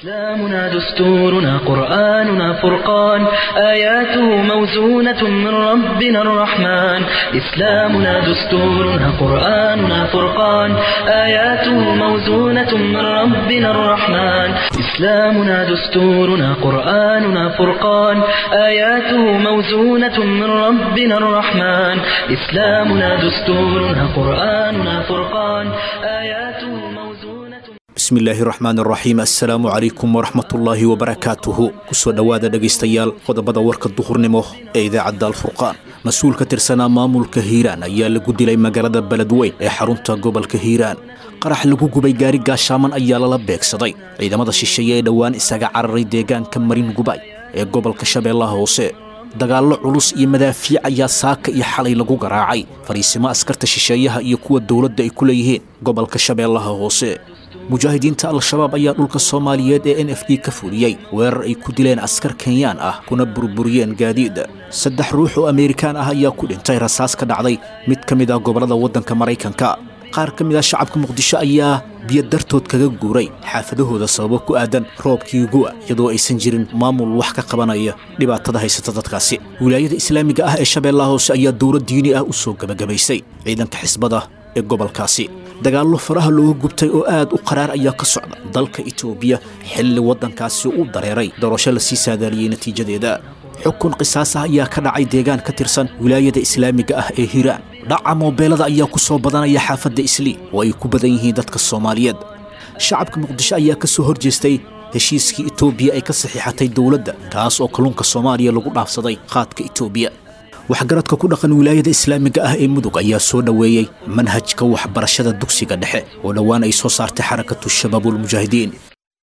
إسلامنا دستورنا قرآننا فرقان آياته موزونة من ربنا الرحمن إسلامنا دستورنا قرآننا فرقان آياته موزونة من ربنا الرحمن إسلامنا دستورنا قرآننا فرقان آياته موزونة من ربنا الرحمن إسلامنا دستورنا قرآننا فرقان آياته موزونة bismillaahi raxmaan raxiim assalaamu calaykum waraxmatullaahi wabarakaatuhu kusoo dhowaada dhegaystayaal qodobada warka duhurnimo ee idaacadda alfurqaan mas-uul ka tirsanaa maamulka hiiraan ayaa lagu dilay magaalada beledweyn ee xarunta gobolka hiiraan qarax lagu gubay gaari gaashaaman ayaa lala beegsaday ciidamada shisheeye ee dhowaan isaga cararay deegaanka marin gubay ee gobolka shabeellaha hoose dagaallo culus iyo madaafiic ayaa saaka iyo xalay lagu garaacay fariisimo askarta shisheeyaha iyo kuwa dowladda ay ku leeyihiin gobolka shabeellaha hoose mujaahidiinta al-shabaab ayaa dhulka soomaaliyeed ee n f d ka fuliyey weerar ay ku dileen askar kenyaan ah kuna burburiyeen gaadiida saddex ruux oo ameerikaan ah ayaa ku dhintay rasaas ka dhacday mid ka mid ah gobollada waddanka maraykanka qaar ka mid ah shacabka muqdisho ayaa biyo dartood kaga guuray xaafadahooda sababo ku aadan roobkii gu'a iyadoo aysan jirin maamul wax ka qabanaya dhibaatada haysata dadkaasi wilaayada islaamiga ah ee shabeellaha hoose ayaa dowlad diini ah u soo gebagabaysay ciidanka xisbada ee gobolkaasi dagaallo faraha looga gubtay oo aad u qaraar ayaa ka socda dalka itoobiya xilli waddankaasi u dareeray doorasho lasii saadaaliyey natiijadeeda xukun qisaas ah ayaa ka dhacay deegaan ka tirsan wilaayada islaamiga ah ee hiiraan dhaca moobeelada ayaa ku soo badanaya xaafadda islii oo ay ku badan yihiin dadka soomaaliyeed shacabka muqdisho ayaa ka soo horjeestay heshiiskii itoobiya ay ka saxiixatay dowladda kaas oo kalluunka soomaaliya lagu dhaafsaday qaadka itoobiya waxgaradka ku dhaqan wilaayada islaamiga ah ee mudug ayaa soo dhoweeyey manhajka waxbarashada dugsiga dhexe oo dhowaan ay soo saartay xarakatu shabaabulmujaahidiin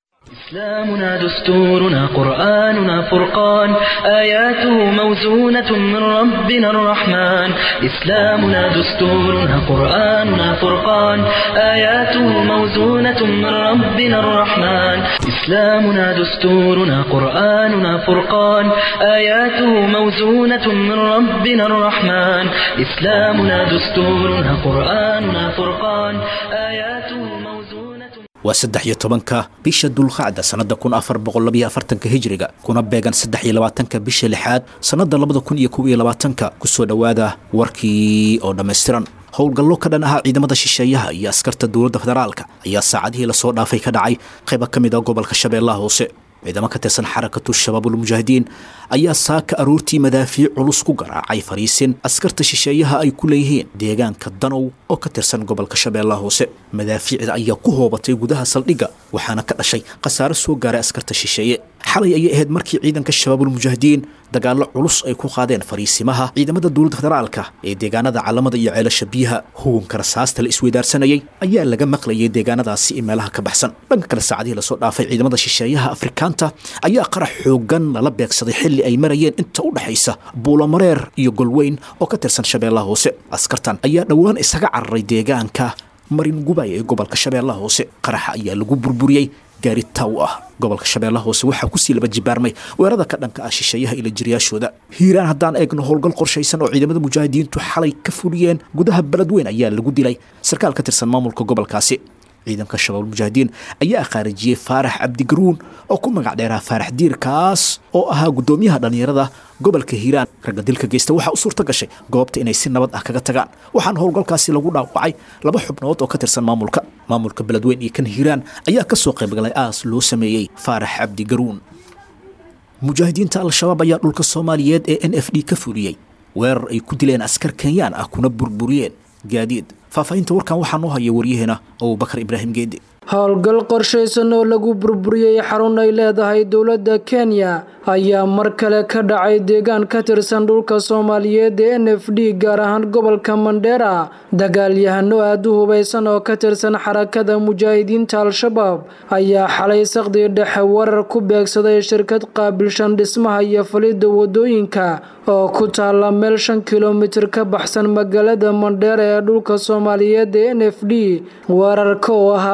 إسلامنا دستورنا قرآننا فرقان آياته موزونة من ربنا الرحمن إسلامنا دستورنا قرآننا فرقان آياته موزونة من ربنا الرحمن إسلامنا دستورنا قرآننا فرقان آياته موزونة من ربنا الرحمن إسلامنا دستورنا قرآننا فرقان آياته موزونة waa saddex iyo tobanka bisha dulqacda sannadda kun afar boqol labiyo afartanka hijriga kuna beegan saddex iyo labaatanka bisha lixaad sannadda labada kun iyo kow iyo labaatanka kusoo dhowaada warkii oo dhammaystiran howlgallo ka dhan ahaa ciidamada shisheeyaha iyo askarta dowladda federaalka ayaa saacadihii lasoo dhaafay ka dhacay qayba ka mid ah gobolka shabeellaha hoose ciidamo ka tirsan xarakatu shabaabulmujaahidiin ayaa saaka aroortii madaafiic culus ku garaacay fariisin askarta shisheeyaha ay ku leeyihiin deegaanka danow oo ka tirsan gobolka shabeellaha hoose madaafiicda ayaa ku hoobatay gudaha saldhigga waxaana ka dhashay khasaare soo gaaray askarta shisheeye xalay ayay ahayd markii ciidanka shabaabulmujaahidiin dagaallo culus ay ku qaadeen fariisimaha ciidamada dowladda federaalka ee deegaanada calamada iyo ceelasha biyaha hugunka rasaasta la isweydaarsanayay ayaa laga maqlayay deegaanadaasi ee meelaha ka baxsan dhanka kale saacadihii lasoo dhaafay ciidamada shisheeyaha afrikaanta ayaa qarax xoogan lala beegsaday xilli ay marayeen inta u dhexaysa buulamareer iyo golweyn oo ka tirsan shabeellaha hoose askartan ayaa dhowaan isaga cararay deegaanka marin gubay ee gobolka shabeellaha hoose qaraxa ayaa lagu burburiyey gaari taw ah gobolka shabeellaha hoose waxaa kusii laba jibaarmay weerada ka dhanka ah shisheeyaha ila jiriyaashooda hiiraan haddaan eegno howlgal qorshaysan oo ciidamada mujaahidiintu xalay ka fuliyeen gudaha beledweyn ayaa lagu dilay sarkaal ka tirsan maamulka gobolkaasi ciidanka shabaabulmujaahidiin ayaa khaarijiyey faarax cabdigaruun oo ku magac dheeraha faarax diir kaas oo ahaa guddoomiyaha dhallinyarada gobolka hiiraan ragga dilka geysta waxaa u suurta gashay goobta inay si nabad ah kaga tagaan waxaana howlgalkaasi lagu dhaawacay laba xubnood oo ka tirsan maamulka maamulka beledweyn iyo kan hiiraan ayaa kasoo qaybgalay aas loo sameeyey faarax cabdigaruun mujaahidiinta al-shabaab ayaa dhulka soomaaliyeed ee n f d ka fuliyey weerar ay ku dileen askar kenyaan ah kuna burburiyeen gaadiid faahfaahinta warkan waxaa noo haya waryaheena abubakar ibraahim geedi howlgal qorshaysan oo lagu burburiyey xarun ay leedahay dowladda kenya ayaa mar kale ka dhacay deegaan ka tirsan dhulka soomaaliyeed ee n f d gaar ahaan gobolka mandheera dagaalyahano aada u hubaysan oo ka tirsan xarakada mujaahidiinta al-shabaab ayaa xalay saqdii dhexe warar ku beegsaday shirkad qaabilshan dhismaha iyo falidda wadooyinka oo ku taala meel shan kilomitir ka baxsan magaalada mandheera ee dhulka soomaaliyeed ee n f d weerarka oo ahaa mid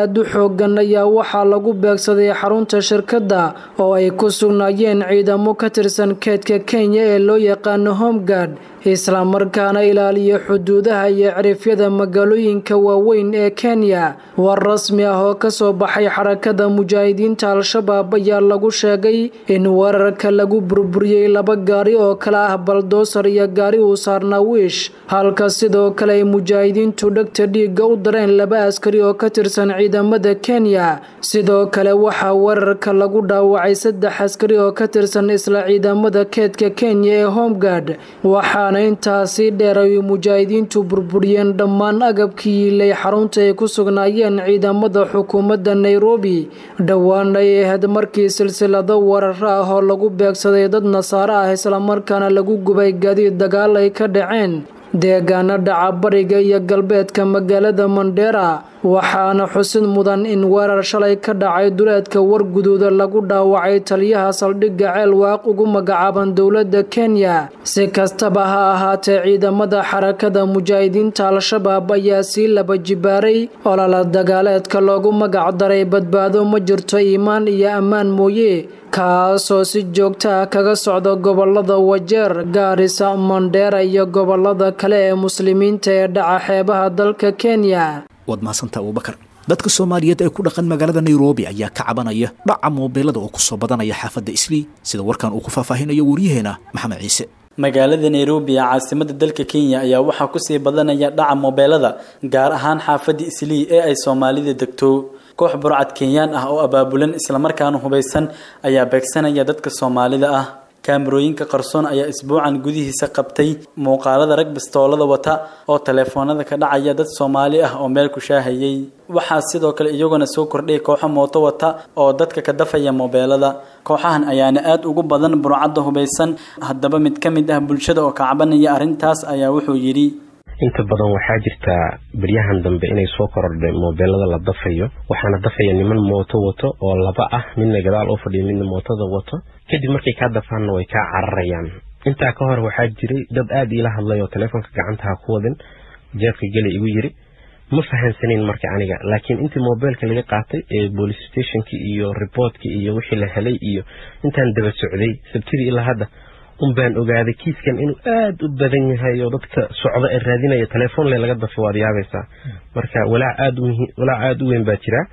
aad u xoogan ayaa waxaa lagu beegsaday xarunta shirkadda oo ay ku sugnaayeen ciidamo ka tirsan keedka kenya ee loo yaqaano homegard islamarkaana ilaaliya xuduudaha iyo cirifyada magaalooyinka waaweyn ee kenya war rasmi ah oo kasoo baxay xarakada mujaahidiinta al-shabaab ayaa lagu sheegay in weerarka lagu burburiyey laba gaari oo kale ah baldoosar iyo gaari uu saarnaa wiish halka sidoo kale ay mujaahidiintu dhegta dhiigga u dareen laba askari oo ka tirsan ciidamada kenya sidoo kale waxaa weerarka lagu dhaawacay saddex askari oo ka tirsan isla ciidamada keedka kenya ee homegard waxaana intaasi dheer ay mujaahidiintu burburiyeen dhammaan agabkii yiilay xarunta ay ku sugnaayeen ciidamada xukuumadda nairobi dhowaan ay ahayd markii silsilado weeraro ah oo lagu beegsaday dad nasaare ah islamarkaana lagu gubay gaadiid dagaal ay ka dhaceen deegaana dhaca bariga iyo galbeedka magaalada mandheera waxaana xusid mudan in weerar shalay ka dhacay duleedka warguduuda lagu dhaawacay taliyaha saldhigga ceel waaq ugu magacaaban dowladda kenya si kastaba ha ahaatee ciidamada xarakada mujaahidiinta al-shabaab ayaa sii laba jibaaray olala dagaaleedka loogu magac daray badbaado ma jirto iimaan iyo ammaan mooye kaasoo si joogta ah kaga socda gobolada wajeer gaarisa mandheera iyo gobolada kale ee muslimiinta ee dhaca xeebaha dalka kenya waad mahadsantaa abubakar dadka soomaaliyeed ee ku dhaqan magaalada nairobi ayaa ka cabanaya dhaca moobeelada oo kusoo badanaya xaafadda islii sida warkan uu ku faahfaahinayo waryaheena maxamed ciise magaalada nairobi ee caasimada dalka kenya ayaa waxaa kusii badanaya dhaca moobeelada gaar ahaan xaafadda islii ee ay soomaalida degto koox burcad kenyaan ah oo abaabulan islamarkaana hubaysan ayaa beegsanaya dadka soomaalida ah kaamarooyinka qarsoon ayaa isbuucan gudihiisa qabtay muuqaalada rag bistoolada wata oo taleefoonada ka dhacaya dad soomaali ah oo meel ku shaahayay waxaa sidoo kale iyaguna soo kordhay kooxo mooto wata oo dadka ka dafaya moobeelada kooxahan ayaana aada ugu badan burcadda hubaysan haddaba mid ka mid ah bulshada oo kacbanaya arrintaas ayaa wuxuu yidhi inta badan waxaa jirtaa beryahan dambe inay soo korodhay moobeelada la dafayo waxaana dafaya niman mooto wato oo laba ah midna gadaal u fadhiyo midna mootada wato kadib markay kaa dafaanna way kaa cararayaan intaa ka hor waxaa jiray dad aada iila hadlay oo taleefonka gacantaha ku wadin jeefka geli igu yiri ma fahansaneyn marka aniga laakiin intii moobeelka laga qaatay ee police stationki iyo riboortka iyo wixii la helay iyo intaan daba socday sabtidii ilaa hadda un baan ogaaday kiiskan inuu aada u badan yahay oo dadka socda ee raadinaya telefoonle laga dafo waad yaabaysaa marka walaac aada walaac aada u weyn baa jira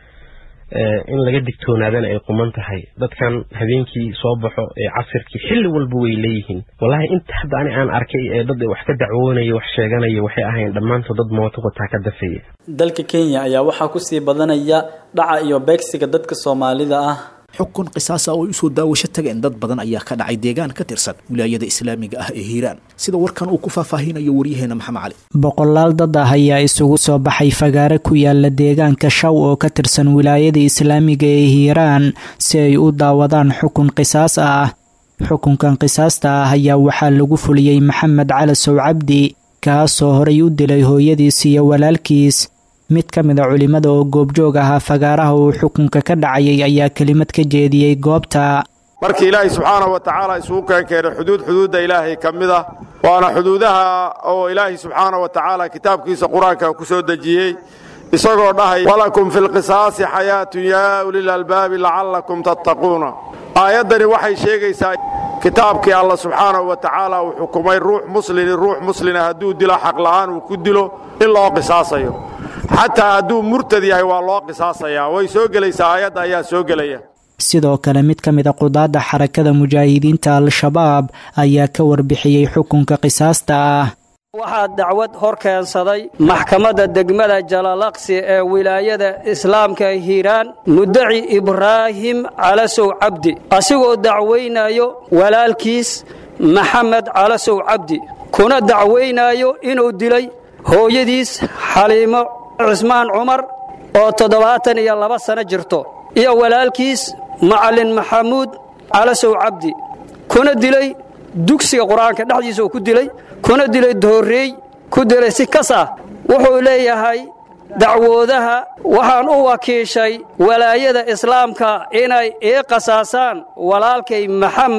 in laga digtoonaadana ay quman tahay dadkan habeenkii soo baxo ee casirkii xilli walba way leeyihiin wallaahi inta hadda ani aan arkay ee dad wax ka dacwoonaya wax sheeganaya waxay ahayn dhammaantood dad mooto wataa ka dafaya dalka kenya ayaa waxaa kusii badanaya dhaca iyo beegsiga dadka soomaalida ah xukun qisaasa oo ay usoo daawasho tageen dad badan ayaa ka dhacay deegaan ka tirsan wilaayada islaamiga ah ee hiiraan sida warkan uu ku faahfaahinayo waryaheena maxamed cali boqolaal dad ah ayaa isugu soo baxay fagaare ku yaala deegaanka shaw oo ka tirsan wilaayada islaamiga ee hiiraan si ay u daawadaan xukun qisaas ah xukunkan qisaasta ah ayaa waxaa lagu fuliyey maxamed cali sow cabdi kaasoo horay u dilay hooyadiis iyo walaalkiis mid ka mid a culimmada oo goobjoog ahaa fagaaraha uu xukunka ka dhacayay ayaa kelimad ka jeediyey goobta markii ilaahay subxaanahu wa tacaala isugu keenkeenay xuduud xuduudda ilaahay ka mid ah waana xuduudaha oo ilaahay subxaanahu wa tacaala kitaabkiisa qur-aanka ku soo dejiyey isagoo dhahay walakum fi lqisaasi xayaatun yaa ulil albaabi lacallakum tattaquuna aayaddani waxay sheegaysaa kitaabkii alla subxaanahu wa tacaala uu xukumay ruux muslini ruux muslina hadduu dilo xaqla'aan uu ku dilo in loo qisaasayo xataa hadduu murtad yahay waa loo qisaasayaa way soo gelaysaa aayadda ayaa soo gelaya sidoo kale mid ka mid a qudaadda xarakada mujaahidiinta al-shabaab ayaa ka warbixiyey xukunka qisaasta ah waxaa dacwad hor keensaday maxkamadda degmada jalalaqsi ee wilaayada islaamka hiiraan mudaci ibraahim calasow cabdi asigoo dacwaynayo walaalkiis maxamed calasow cabdi kuna dacwaynayo inuu dilay hooyadiis xaliimo cismaan cumar oo toddobaatan iyo laba sano jirto iyo walaalkiis macallin maxamuud calasow cabdi kuna dilay dugsiga qur-aanka dhexdiisa uu ku dilay kuna dilay doorreey ku dilay si kas ah wuxuu leeyahay dacwoodaha waxaan u wakiishay walaayada islaamka inay ii qasaasaan walaalkay maxamed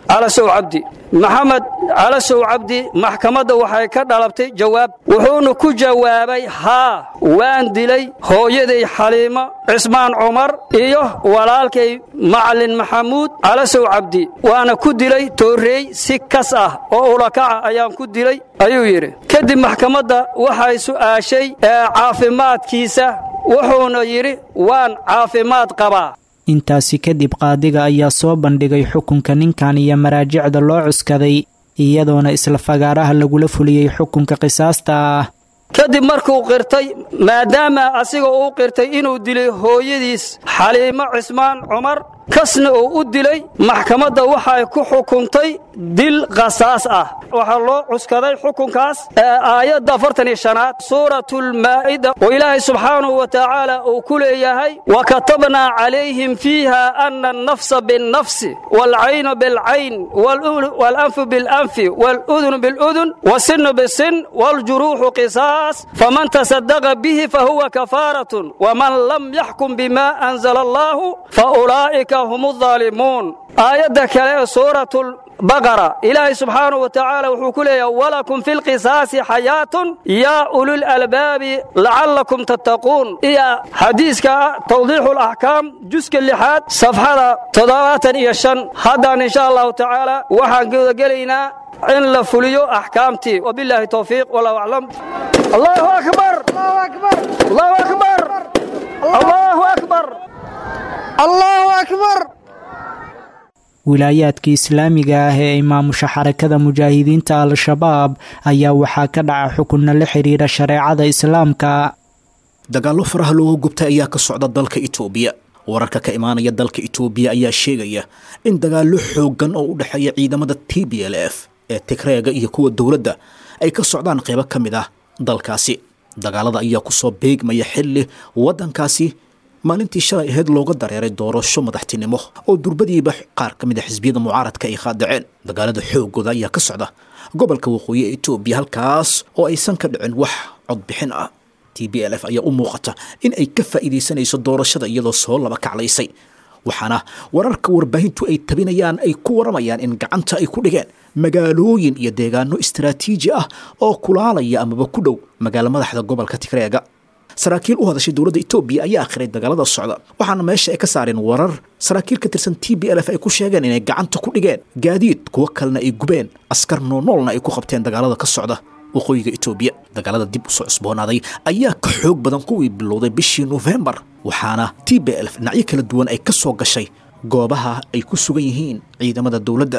calasow cabdi maxamed calasow cabdi maxkamadda waxay ka dhalabtay jawaab wuxuuna ku jawaabay haa waan dilay hooyaday xaliimo cismaan cumar iyo walaalkay macalin maxamuud calasow cabdi waana ku dilay tooreey si kas ah oo ulakaca ayaan ku dilay ayuu yidhi kadib maxkamadda waxay su'aashay caafimaadkiisa wuxuuna yidhi waan caafimaad qabaa intaasi kadib qaadiga ayaa soo bandhigay xukunka ninkan iyo maraajicda loo cuskaday iyadoona isla fagaaraha lagula fuliyey xukunka qisaasta ah kadib markuu qirtay maadaama asiga uu qirtay inuu dilay hooyadiis xaliimo cismaan cumar kasna uu u dilay maxkamadda waxay ku xukuntay dil qasaas ah waxaa loo cuskaday xukunkaas aayadda afartan iyo shanaad suuratulmaa'ida oo ilaahay subxaanahu wa tacaala uu ku leeyahay wa katabnaa calayhim fiiha ana annafsa binnafsi waalcaynu bilcayn waalanfu bilanfi waaludunu biludun wasinnu bisin waaljuruuxu qisaas faman tasadaqa bihi fahuwa kafaaratun waman lam yaxkum bima anzala allaahu faulaa'ika hum aalimuun aayadda kale ee suuratul baqara ilaahay subxaanahu wa tacaala wuxuu ku leeyahay walakum fi lqisaasi xayaatun yaa ulul albaabi lacallakum tattaquun iyo xadiiska tawdiixu laxkaam juska lixaad safxada toddobaatan iyo shan haddaan insha allahu tacaala waxaan gudagelaynaa in la fuliyo axkaamtii wabilaahi towfiiq wallahu aclam allahu akbar allahu akbar allahu akbar allahu akbar wilaayaadka islaamiga ah ee imaamusha xarakada mujaahidiinta al-shabaab ayaa waxaa ka dhaca xukunna la xidhiira shareecada islaamka dagaallo faraha looga gubtay ayaa ka socda dalka itoobiya wararka ka imaanaya dalka itoobiya ayaa sheegaya in dagaallo xooggan oo u dhexeeya ciidamada t b l f ee tigreega iyo kuwa dowladda ay ka socdaan qaybo ka mid ah dalkaasi dagaalada ayaa kusoo beegmaya xilli waddankaasi maalintii shalay ahayd looga dareeray doorasho madaxtinimo oo durbadiiba qaar ka mid a xisbiyada mucaaradka ay qaadaceen dagaalada xoogooda ayaa ka socda gobolka waqooyi ee etoobiya halkaas oo aysan ka dhicin wax codbixin ah t b l f ayaa u muuqata in ay ka faa'iidaysanayso doorashada iyadoo soo laba kaclaysay waxaana wararka warbaahintu ay tabinayaan ay ku waramayaan in gacanta ay ku dhigeen magaalooyin iyo deegaano istaraatiiji ah oo kulaalaya amaba ku dhow magaalo madaxda gobolka tigreega saraakiil u hadashay dowladda etoobiya ayaa akhiray dagaalada socda waxaana meesha ay ka saareen warar saraakiil ka tirsan t b l f ay ku sheegeen inay gacanta ku dhigeen gaadiid kuwo kalena ay gubeen askar noonoolna ay ku qabteen dagaalada ka socda waqooyiga etoobiya dagaalada dib usoo cusboonaaday ayaa ka xoog badan kuwii bilowday bishii nofembar waxaana t b l f dhinacyo kala duwan ay ka soo gashay goobaha ay ku sugan yihiin ciidamada dowladda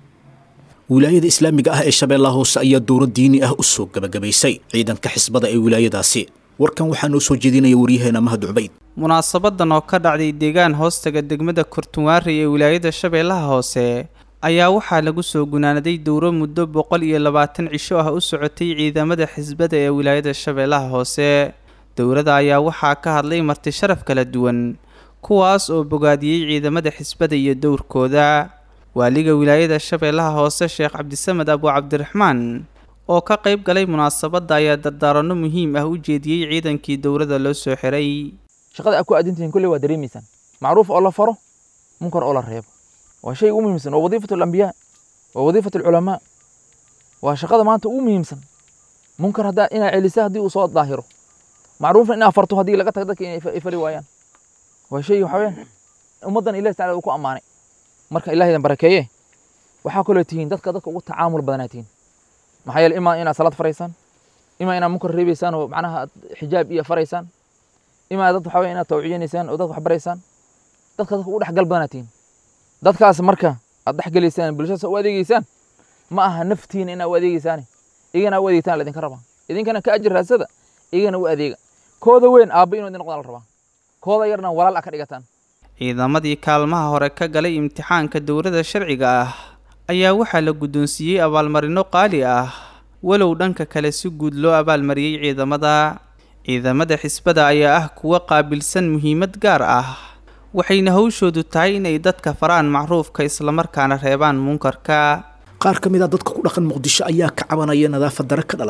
wilaayada islaamiga ah ee shabeellaha hoose ayaa dowlad diini ah u soo gebagabaysay ciidanka xisbada ee wilaayadaasi warkan waxaa noo soo jeedinaya waryaheena mahad cubayd munaasabadan oo ka dhacday deegaan hoostaga degmada kurtunwaari ee wilaayada shabeellaha hoose ayaa waxaa lagu soo gunaanaday dowro muddo boqol iyo labaatan cisho ah u socotay ciidamada xisbada ee wilaayada shabeellaha hoose dowrada ayaa waxaa ka hadlay marti sharaf kala duwan kuwaas oo bogaadiyey ciidamada xisbada iyo dowrkooda waaliga wilaayada shabeellaha hoose sheekh cabdisamed abu cabdiraxmaan oo ka qayb galay munaasabadda ayaa dardaaranno muhiim ah u jeediyey ciidankii dowladda loo soo xiray shaqada aad ku aadintihiin kolley waa dareemaysaan macruuf oo la faro munkar oo la reebo waa shay ugu muhiimsan waa wadiifatu alambiyaa waa wadiifatu alculamaa waa shaqada maanta ugu muhiimsan munkar haddaa inaa celisa haddii uu soo daahiro macruufna inaa farto haddii laga tago dadka inay fali waayaan waa shay waxa weyaan ummaddan ilahi tacala uu ku ammaanay marka ilaahidan barakeeye waxaa kaloo tihiin dadka dadka ugu tacaamul badanaa tihiin maxaa yeele imaa inaad salaad faraysaan imaa inaad munkar reebaysaan oo macnaha aad xijaab iyo faraysaan imaa dad waxaa weya inaad tawciyanaysaan oo dad wax baraysaan dadka dadka ugu dhexgal badanaa tihiin dadkaas marka aad dhexgelaysaan bulshadaas u adeegeysaan ma aha naftiina inaad u adeegeysaane igana u adeegtaan laidinka rabaa idinkana ka ajir raasada igana u adeega kooda weyn aabba inuu idin noqdaan la rabaa kooda yarna walaal a ka dhigataan ciidamadii kaalmaha hore ka galay imtixaanka dowladda sharciga ah ayaa waxaa la guddoonsiiyey abaalmarino qaali ah walow dhanka kale si guud loo abaalmariyey ciidamada ciidamada xisbada ayaa ah kuwa qaabilsan muhiimad gaar ah waxayna hawshoodu tahay inay dadka faraan macruufka islamarkaana reebaan munkarka qaar ka mid a dadka ku dhaqan muqdisho ayaa ka cabanaya nadaafad dare ka dhalatay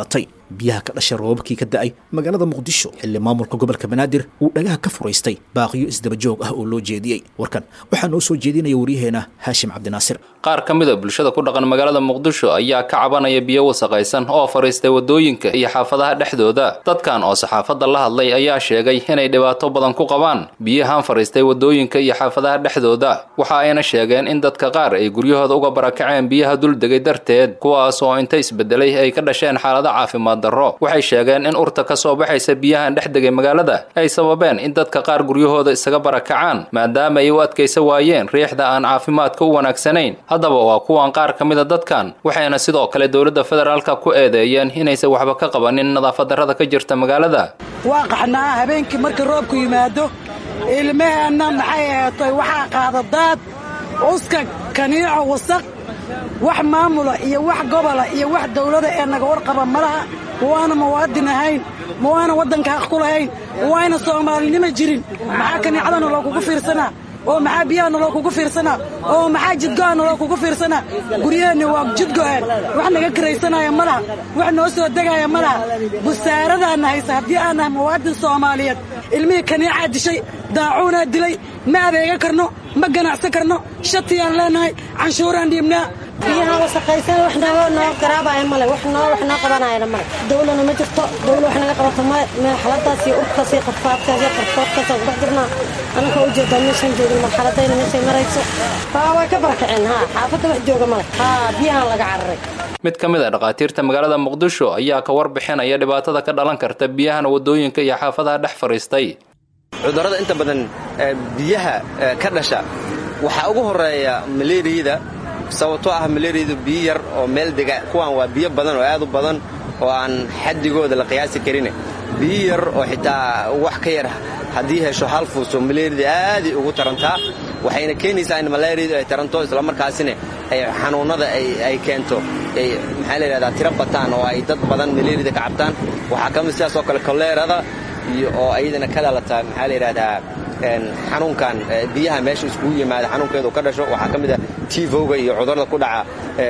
biyaha ka dhashay roobabkii ka da'ay magaalada muqdisho xilli maamulka gobolka banaadir uu dhagaha ka furaystay baaqiyo isdabajoog ah oo loo jeediyey warkan waxaa noo soo jeedinaya waryaheena haashim cabdinaasir qaar ka mid a bulshada ku dhaqan magaalada muqdisho ayaa ka cabanaya biyo wasaqaysan oo fariistay wadooyinka iyo xaafadaha dhexdooda dadkan oo saxaafadda la hadlay ayaa sheegay inay dhibaato badan ku qabaan biyahan fariistay wadooyinka iyo xaafadaha dhexdooda waxa ayna sheegeen in dadka qaar ay guryahooda uga barakaceen biyaha duldegay darteed kuwaas oo inta isbedelay ay ka dhasheen xaalado caafimaad darro waxay sheegeen in urta ka soo baxaysa biyahan dhex degay magaalada ay sababeen in dadka qaar guryahooda isaga barakacaan maadaama ay u adkaysa waayeen riixda aan caafimaadka u wanaagsanayn haddaba waa kuwan qaar ka mid a dadkan waxayna sidoo kale dowladda federaalka ku eedeeyeen inaysan waxba ka qabanin nadaafad darrada ka jirta magaalada waa qaxnaa habeenkii markii roobku yimaado ilmaheenna maxay aheetay waxaa qaada daad uska kaniico wasaq wax maamula iyo wax gobola iyo wax dawlada ee naga warqaba ma laha ma waana muwaadin ahayn ma waana waddanka haq ku lahayn ma waayna soomaalinima jirin maxaa kaniicadana loo kugu fiirsanaa oo maxaa biyahanna loo kugu fiirsanaa oo maxaa jidgo'anna loo kugu fiirsanaa guryaheenni waa jidgo'een wax naga kiraysanaya ma laha wax noo soo degaaya ma laha busaaradaanna haysa haddii aan nahay muwaadin soomaaliyeed ilmihii kaniicaa dishay daacuunaa dilay ma adeega karno ma ganacsan karno shatiyaan leenahay canshuuraan dhiibnaa biyaha wasaqaysan wax nooga noo garaabaya male wax noo wax noo qabanayana male dawlana ma jirto dawla wax naga qabato male marxaladaas iyo urkaas iyo qarfaadkaas iyo qarfoodkaas aan kudhex jirnaa anaka u jeedaa meeshaan joogin marxaladayna meeshay marayso haa way ka barakaceen haa xaafadda wax jooga male haa biyahan laga cararay mid ka mid a dhakhaatiirta magaalada muqdisho ayaa ka warbixinaya dhibaatada ka dhalan karta biyahan wadooyinka iyo xaafadaha dhex fadhiistay cudurrada inta badan biyaha ka dhasha waxaa ugu horeeya maleeriyada sababtoo ah maleeriyadu biyo yar oo meel dega kuwaan waa biyo badan oo aad u badan oo aan xaddigooda la qiyaasi karin biyo yar oo xitaa wax ka yar haddii hesho hal fuuso maleeriyada aaday ugu tarantaa waxayna keenaysaa in maleeriyadu ay taranto islamarkaasina ay xanuunnada ay keento ay maxaa la yidhahdaa tiro bataan oo ay dad badan maleeriyada ka cabtaan waxaa ka mid sidaas oo kale koleerada iyo oo ayadana ka dhalata maxaa la yidhahdaa xanuunkan biyaha meesha iskugu yimaada xanuunkeedu ka dhasho waxaa ka mid ah tivoga iyo cudurada ku dhaca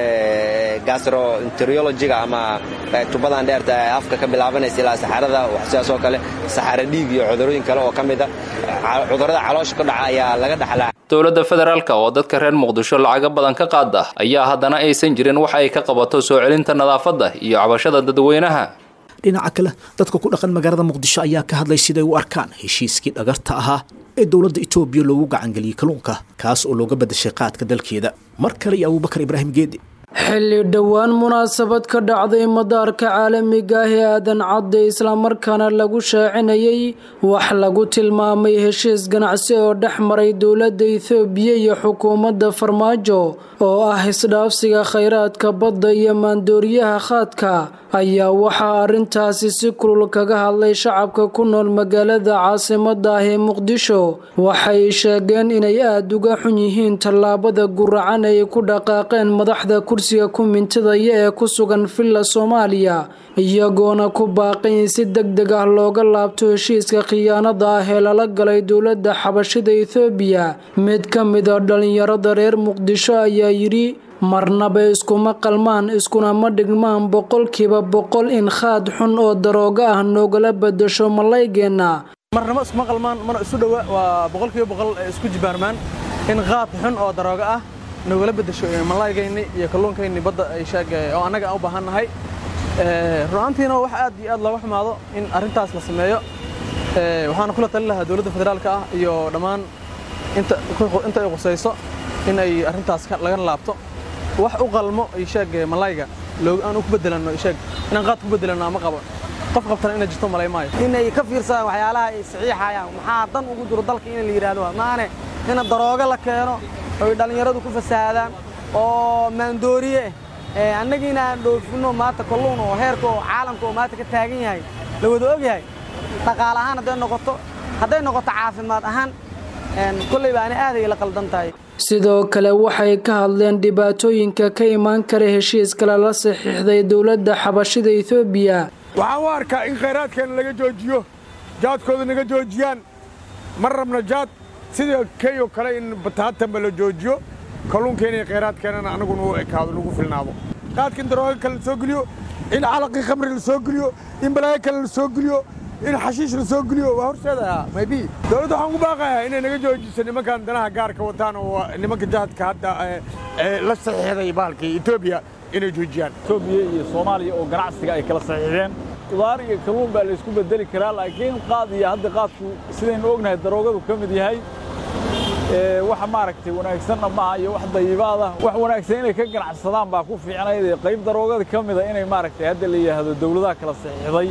gastroenterologiga ama tubadan dheerta ee afka ka bilaabanaysa ilaa saxarada sidaas oo kale saxaro dhiig iyo cudurooyin kale oo ka mid a cudurada caloosha ka dhaca ayaa laga dhaxlaa dowladda federaalka oo dadka reer muqdisho lacago badan ka qaada ayaa haddana aysan jirin wax ay ka qabato soo celinta nadaafadda iyo cabashada dadweynaha dhinaca kale dadka ku dhaqan magaalada muqdisho ayaa ka hadlay siday u arkaan heshiiskii dhagarta ahaa ee dowladda etoobiya loogu gacangeliyey kalluunka kaas oo looga badashay qaadka dalkeeda mar kale iyo abuubakar ibraahim geedi xilli dhowaan munaasabad ka dhacday madaarka caalamiga ah ee aadan cadde islamarkaana lagu shaacinayay wax lagu tilmaamay heshiis ganacsi oo dhex maray dowladda ethoobiya iyo xukuumadda farmaajo oo ah isdhaafsiga khayraadka badda iyo maandooriyaha khaadka ayaa waxaa arrintaasi si kulul kaga hadlay shacabka ku nool magaalada caasimada ah ee muqdisho waxay sheegeen inay aada uga xun yihiin tallaabada guracan ay ku dhaqaaqeen madaxda kursiga ku mintidaya ee ku sugan villa soomaaliya iyagoona ku baaqay in si deg deg ah looga laabto heshiiska khiyaanada ah ee lala galay dowladda xabashida ethoobiya mid ka mid a dhalinyarada reer muqdisho ayaa yidhi marnaba iskuma qalmaan iskuna ma dhigmaan boqolkiiba boqol in khaad xun oo darooga ah noogala bedasho malaygeenna marnaba iskuma qalmaan mana isu dhowa waa boqolkiiba boqol isku jibaarmaan in khaad xun oo darooga ah nogala bedasho malaygayni iyo kalluunkayni badda oo annaga aan u baahannahay runaantiina wax aad iyo aad looga xumaado in arrintaas la sameeyo waxaana kula talin lahaa dowladda federaalka ah iyo dhammaan inta ay qusayso in ay arrintaas laga laabto wax u qalmo isheeg malayga aan ku bedelano isheeg inaan qaad ku bedelano ama qabo qof qabtana inay jirto malay maayo inay ka fiirsadaan waxyaalaha ay saxiixayaan maxaa dan ugu jiro dalka in la yidhaahdo maane ina daroogo la keeno oy dhallinyaradu ku fasaadaan oo maandooriye eh annagiina aan dhoofinno maanta kalluun oo heerka oo caalamka oo maanta ka taagan yahay la wada og yahay dhaqaale ahaan hadday noqoto hadday noqoto caafimaad ahaan kolley baani aaday la qaldan tahay sidoo kale waxay ka hadleen dhibaatooyinka ka imaan kara heshiiska lala saxiixday dowladda xabashida etoobiya waxaan u arkaa in khayraadkeena laga joojiyo jaadkooda naga joojiyaan ma rabna jaad sida key oo kale in bataatanba la joojiyo kalluunkeena iyo khayraadkeenana annaguna u ekaado lagu filnaado qaadka in darooga kale soo geliyo in calaqii khamri la soo geliyo in balaayo kale la soo geliyo in xashiish la soo geliyo waa horseedayaa maybe dowladda waxaan ku baaqayaa inay naga joojiso nimankan danaha gaarka wataan oo nimanka jahadka hadda la saxiixday bahalkii etoobiya inay joojiyaan etoobiya iyo soomaaliya oo ganacsiga ay kala saxiixdeen qudaar iyo kalluun baa laysku bedeli karaa laakiin qaad iyo hadda qaadku sidaynu ognahay daroogadu ka mid yahay wax maaragtay wanaagsanna maaha iyo wax dayibaada wax wanaagsan inay ka ganacsadaan baa ku fiicnayd ee qayb daroogada ka mida inay maaragtay hadda la yidhaahdo dawladaha kala saxiixday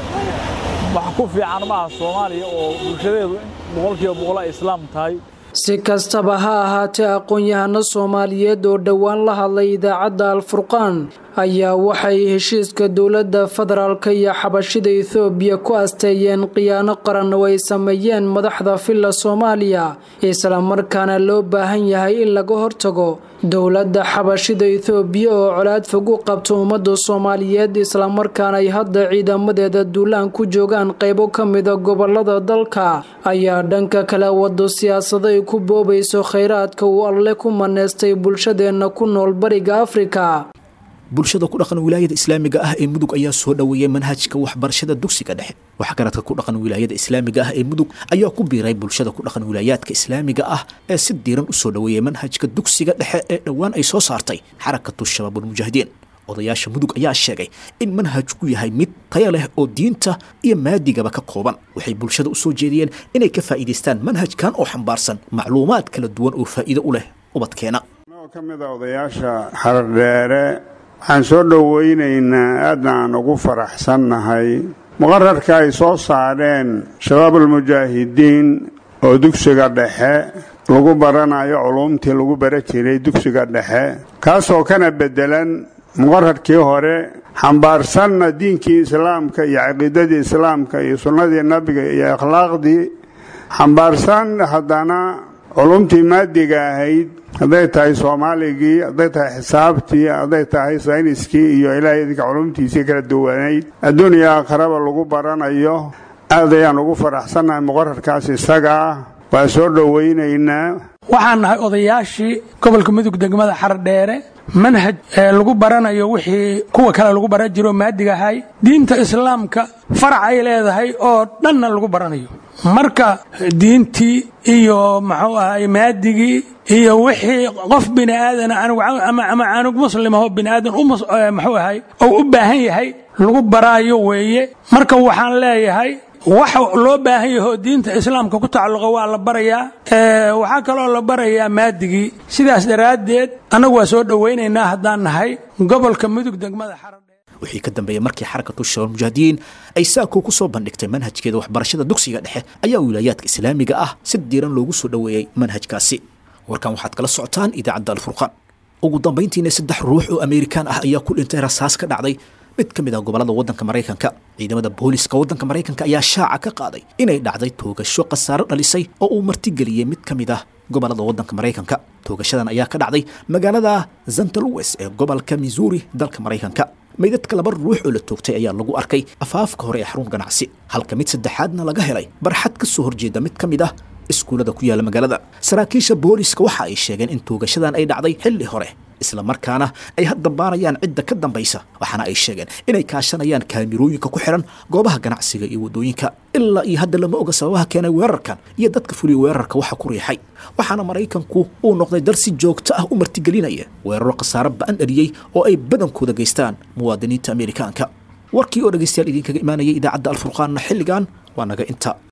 wax ku fiican maaha soomaaliya oo bulshadeedu boqolkiiba boqol ay islaam tahay si kastaba ha ahaatee aqoon-yahano soomaaliyeed oo dhowaan la hadlay idaacadda alfurqaan ayaa waxay heshiiska dowladda federaalka iyo xabashida ethoobiya ku asteeyeen khiyaano qaran oo ay sameeyeen madaxda villa soomaaliya islamarkaana loo baahan yahay in laga hortago dowladda xabashida ethoobiya oo colaad fog u qabto ummadda soomaaliyeed islamarkaana ay hadda ciidamadeeda duulaan ku joogaan qaybo ka mida gobolada dalka ayaa dhanka kale wado siyaasado ay ku boobayso khayraadka uu alle ku maneystay bulshadeenna ku nool bariga afrika bulshada ku dhaqan wilaayada islaamiga ah ee mudug ayaa soo dhoweeyey manhajka waxbarashada dugsiga dhexe waxgaradka ku dhaqan wilaayada islaamiga ah ee mudug ayaa ku biiray bulshada ku dhaqan wilaayaadka islaamiga ah ee si diiran u soo dhoweeyey manhajka dugsiga dhexe ee dhowaan ay soo saartay xarakatu shabaabulmujaahidiin odayaasha mudug ayaa sheegay in manhajku yahay mid taya leh oo diinta iyo maadigaba ka kooban waxay bulshada u soo jeediyeen inay ka faa'iidaystaan manhajkan oo xambaarsan macluumaad kala duwan oo faa'iido u leh ubadkeena ka mid a odayaasha xardheere waxaan soo dhowaynaynaa aadna aan ugu faraxsannahay muqararka ay soo saareen shabaabulmujaahidiin oo dugsiga dhexe lagu baranayo culuumtii lagu bara jiray dugsiga dhexe kaasoo kana beddelan muqararkii hore xambaarsanna diinkii islaamka iyo caqiidadii islaamka iyo sunnadii nabiga iyo akhlaaqdii xambaarsan haddana culumtii maadiga ahayd hadday tahay soomaaligii hadday tahay xisaabtii hadday tahay sayniskii iyo ilaahay idinka culumtiisii kala duwanayd adduun iyo aakharaba lagu baranayo aad ayaan ugu faraxsannahay muqararkaas isagaa waa soo dhowaynaynaa waxaan nahay odayaashii gobolka mudug degmada xardheere manhaj lagu baranayo wixii kuwa kale lagu baran jiro maadiga ahay diinta islaamka farac ay leedahay oo dhanna lagu baranayo marka diintii iyo muxuu ahay maadigii iyo wixii qof bini aadan ama canug muslim ahoo bini aadan muxuu ahay ou u baahan yahay lagu baraayo weeye marka waxaan leeyahay wax loo baahan yaho diinta islaamka ku tacalluqa waa la barayaa waxaa kaloo la barayaa maadigii sidaas daraaddeed annagu waa soo dhowaynaynaa haddaan nahay gobolka mudug degmada wixii ka dambeeyey markii xarakatu shabaab mujaahidiin ay saako ku soo bandhigtay manhajkeeda waxbarashada dugsiga dhexe ayaa wilaayaadka islaamiga ah si diiran loogu soo dhoweeyey manhajkaasi warkan waxaad kala socotaan idaacadda alfurqaan ugu dambayntiina saddex ruux oo ameerikaan ah ayaa ku dhintay rasaas ka dhacday mid ka mid ah gobolada waddanka maraykanka ciidamada booliska waddanka maraykanka ayaa shaaca ka qaaday inay dhacday toogasho khasaaro dhalisay oo uu martigeliyey mid ka mid ah gobolada waddanka maraykanka toogashadan ayaa ka dhacday magaalada zantaluwes ee gobolka missouri dalka maraykanka meydadka laba ruux oo la toogtay ayaa lagu arkay afaafka hore ee xarun ganacsi halka mid saddexaadna laga helay barxad ka soo horjeeda mid ka mid ah iskuullada ku yaala magaalada saraakiisha booliska waxa ay sheegeen in toogashadan ay dhacday xilli hore isla markaana ay hadda baarayaan cidda ka dambaysa waxaana ay sheegeen inay kaashanayaan kaamirooyinka ku xihan goobaha ganacsiga iyo waddooyinka ilaa iyo hadda lama oga sababaha keenay weerarkan iyo dadka fuliya weerarka waxa ku riixay waxaana maraykanku uu noqday dal si joogto ah u martigelinaya weeraro khasaaro ba'an dhaliyey oo ay badankooda geystaan muwaadiniinta ameerikaanka warkii oo dhegaystayaal idinkaga imaanayay idaacadda alfurqaanna xilligan waa naga inta